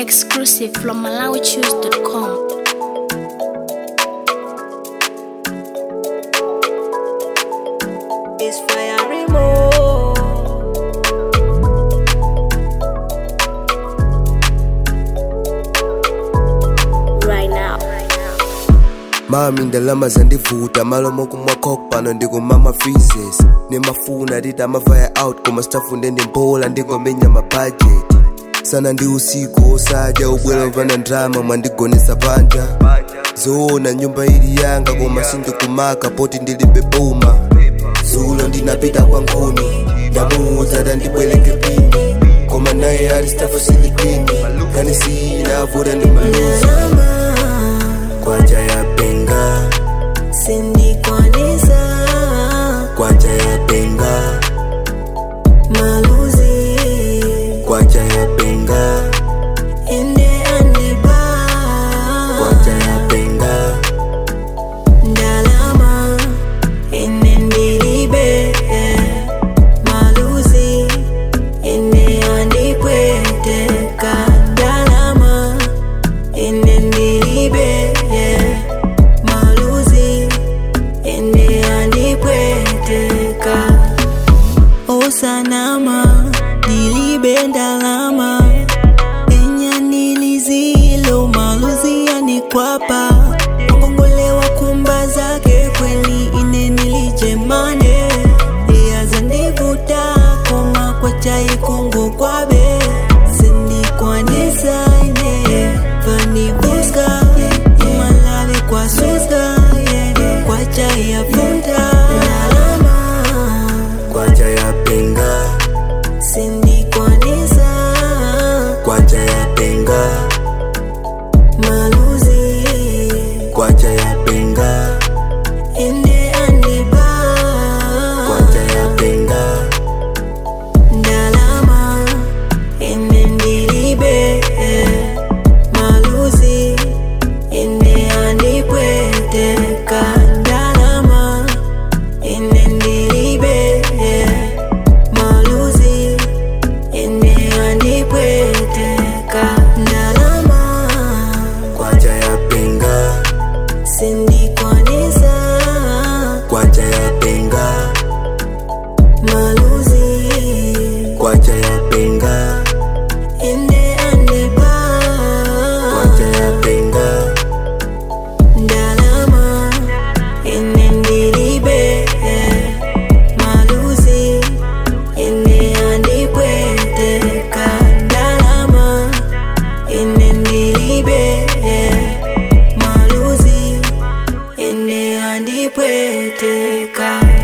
Exclusive from MalawiChoose.com. It's fire remote. Right now. mami ndalama zandivuta malomo kumwakok pano ndikumama freezes nimafuna titi amavaya out koma sitafunde ndimbola ndingomenya mabhajeti sana ndi usiku osadya ubwera mvana ndrama mwandigonesa panja zoona nyumba ili yanga koma sindikumaka poti ndilibe boma zulo ndinapita kwa nkhuni ndamuudza tandibwereke pini koma naye ali stafu silikini kanisiyina avuta ndi maluzi kwacha ya penga Sindikwanisa kwacha ya penga maluzi kwacha ya penga ende andiba kwacha ya penga ndalama ene ndilibe maluzi ene andipweteka ndalama ene ndilibe maluzi ene andipweteka osanama ndilibe ndalama enya nilizilo maluzi yanikwapa ongongolewa kumba zake kweli ine nilijemane iyazandivuta koma kwacha ikongo kwabe sindikwanisa ine vanibuska imalave kwasuska kwacha yavuta ndalama kwacha ya penga sindikwanisa kwacha ya penga maluzi kwacha ya penga ende andiba kwacha ya penga ndalama ende ndilibe maluzi ende andipweteka ndalama ende ndilibe maluzi ende andipweteka ndalama kwacha ya penga sindikwanisa kwacha ya penga maluzi kwacha ya penga ende andiba kwacha ya penga ndalama ene ndilibe maluzi ene andipweteka ndalama ene ndilibe maluzi ene andipweteka